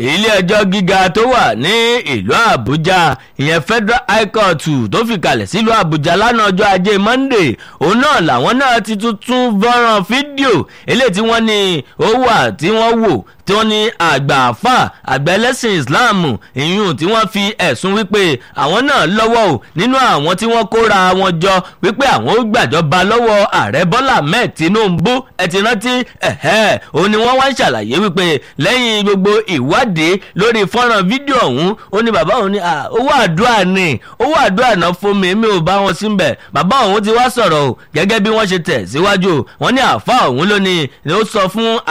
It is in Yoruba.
ilé ẹjọ́ gíga tó wà ní ìlú àbújá ìyẹn federal high court tó fi kalẹ̀ sílùú àbújá lánàá ọjọ́ ajé monday òun náà làwọn náà ti tuntun fọ́nrán fídíò eléyìí tí wọ́n ní ó wà tí wọ́n wò tí wọ́n ní àgbà àfà àgbà ẹlẹ́sìn islam ìyún tí wọ́n fi ẹ̀sùn wípé àwọn náà lọ́wọ́ o nínú àwọn tí wọ́n kóra wọn jọ wípé àwọn ó gbàjọba lọ́wọ́ ààrẹ bọ́lá ahmed tinubu ẹ ti rántí ẹ̀hẹ́ òun ni wọ́n wá ń ṣàlàyé wípé lẹ́yìn gbogbo ìwádìí lórí fọ́nrán fídíò ọ̀hún ó ní bàbá òun ní owó àdúrà ni owó àdúrà náà fún mi mi ò bá wọn síbẹ̀ bàbá òun ti wá sọ̀rọ̀ o gẹ́gẹ́ bí wọ́n ṣe tẹ̀ síwájú wọ́n ní àfa òun ló ní ó sọ fún